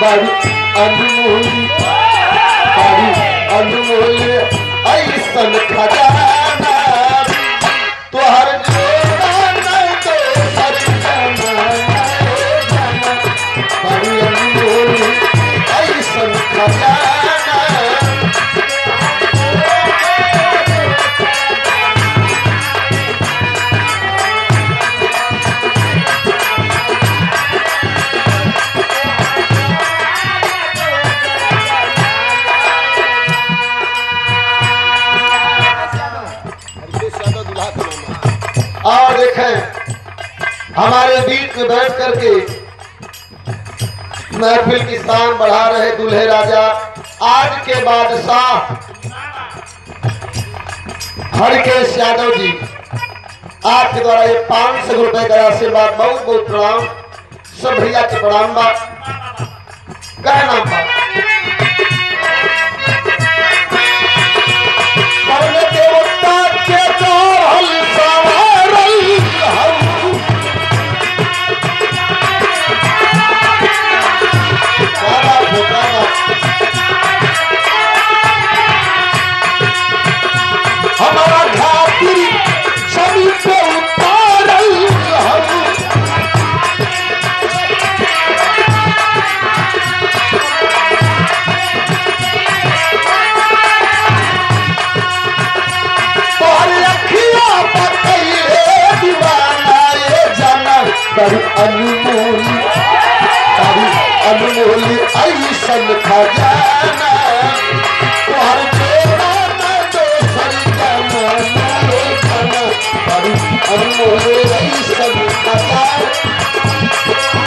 बड़ी अनमोल बड़ी अनमोल ऐसन खजाना तोहर जोड़ा नहीं तो सर जमाना जमाना बड़ी अनमोल ऐसन खजाना और देखें हमारे बीच में बैठ करके महफिल की शान बढ़ा रहे दूल्हे राजा आज के बादशाह हरकेश यादव जी आपके द्वारा ये पांच सौ रुपए का आशीर्वाद बहुत बहुत प्रणाम सब भैया के प्रणाम बा कहना बा कौन देवता के चढ़ल सवारल हऊ। क्या बात है, क्या बात। हमारा घाटी छवि पे उतारल हऊ। तोहर अखिया बतैले दीवाना ये जाना बड़ी अनमोल बड़ी अनमोल ऐसन खजाना तोहर जोड़ा न दोसर जमाना ये जाना बड़ी अनमोल ऐसन खजाना